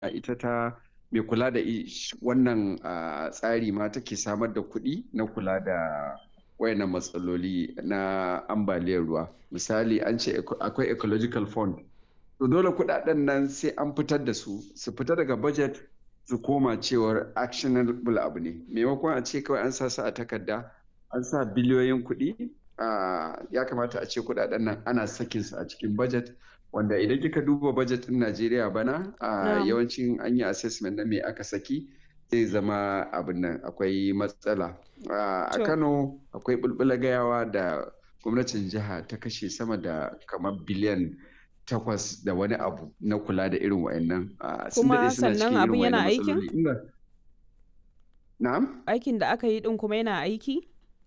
ita ta mai kula da wannan tsari ma take samar da kuɗi na kula da wayannan matsaloli na ambaliyar ruwa misali an ce akwai ecological fund to dole kuɗaɗen nan sai an fitar da su su fita daga budget su koma cewar actionable abu ne maimakon a ce kawai an sa su a takarda an sa biliyoyin kuɗi ya kamata a ce kuɗaɗen nan ana sakin su a cikin budget wanda idan kika duba budget ɗin Najeriya bana a yawancin an yi assessment na me aka saki zai zama abin nan akwai matsala a Kano akwai bulbula gayawa da gwamnatin jiha ta kashe sama da kamar biliyan takwas da wani abu na kula da irin wa'annan kuma sannan abin yana aikin na'am aikin da aka yi din kuma yana aiki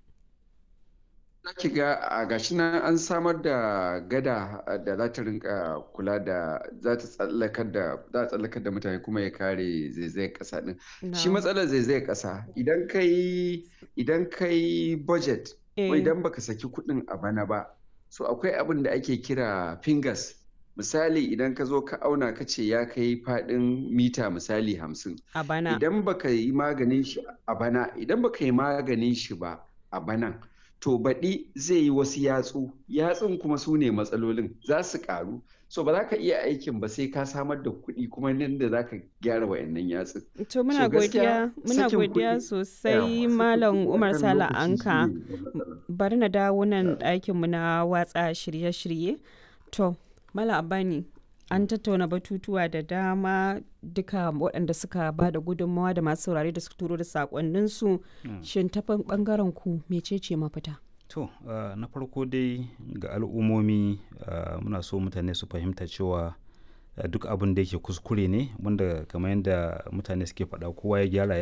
ki ga a gashi nan an samar da gada da za ta rinka kula da za ta tsallakar da za a tsallakar da mutane kuma ya kare zaizayar kasa din shi matsalar zaizayar kasa idan kai idan kai budget ko idan baka saki kuɗin a bana ba so akwai abin da ake kira fingers misali idan ka zo ka auna ka ce ya kai faɗin mita misali hamsin a bana idan baka yi maganin shi a bana idan baka yi maganin shi ba a banan to baɗi zai yi wasu yatsu yatsun kuma su ne matsalolin za su ƙaru so ba za ka iya aikin ba sai ka samar da kuɗi kuma nan da za ka gyara wayannan yatsun to muna godiya muna godiya sosai malam umar sala anka bari na dawo nan ɗakin mu na watsa shirye-shirye to malam abani an tattauna batutuwa da dama duka waɗanda suka ba da gudunmawa da masu saurare da suka turo da sakonninsu shin ta ɓangaren ku mecece mafita to na farko dai ga al'ummomi muna so mutane su fahimta cewa duk abin da yake kuskure ne wanda kamar yadda mutane suke faɗa kowa ya gyara